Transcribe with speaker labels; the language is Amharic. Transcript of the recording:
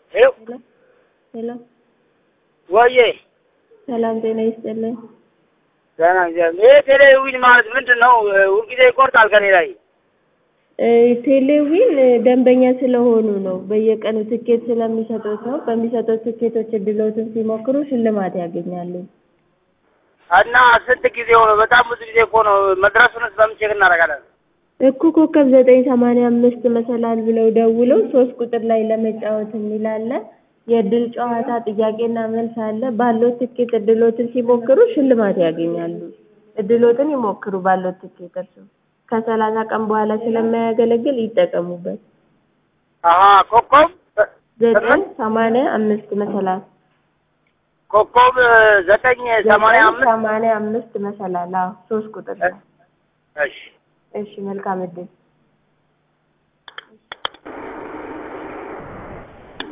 Speaker 1: ሄሎ
Speaker 2: ሄሎ
Speaker 1: ወዬ
Speaker 2: ሰላም ጤና ይስጥልን።
Speaker 1: ደህና እግዚአብሔር። ይሄ ቴሌዊን ማለት ምንድን ነው? ሁልጊዜ ይቆርጣል ከኔ ላይ።
Speaker 2: እ ቴሌዊን ደንበኛ ስለሆኑ ነው። በየቀኑ ትኬት ስለሚሰጡት ነው። በሚሰጡት ትኬቶች እድሎትን ሲሞክሩ ሽልማት ያገኛሉ።
Speaker 1: እና ስንት ጊዜ ሆነ? በጣም ብዙ ጊዜ እኮ ነው። መድረሱንስ በምን ቼክ እናደርጋለን?
Speaker 2: እኩ ኮከብ ዘጠኝ ሰማንያ አምስት መሰላል ብለው ደውለው ሶስት ቁጥር ላይ ለመጫወት የሚል አለ። የእድል ጨዋታ ጥያቄና መልስ አለ። ባለው ትኬት እድሎትን ሲሞክሩ ሽልማት ያገኛሉ። እድሎትን ይሞክሩ ባለው ትኬት እርሱ ከሰላሳ ቀን በኋላ ስለማያገለግል ይጠቀሙበት።
Speaker 1: አሀ ኮከብ
Speaker 2: ዘጠኝ ሰማንያ አምስት መሰላል
Speaker 1: ኮከብ ዘጠኝ ሰማንያ አምስት
Speaker 2: ሰማንያ አምስት መሰላል። አዎ ሶስት ቁጥር ላይ
Speaker 1: እሺ
Speaker 2: እሺ መልካም እድል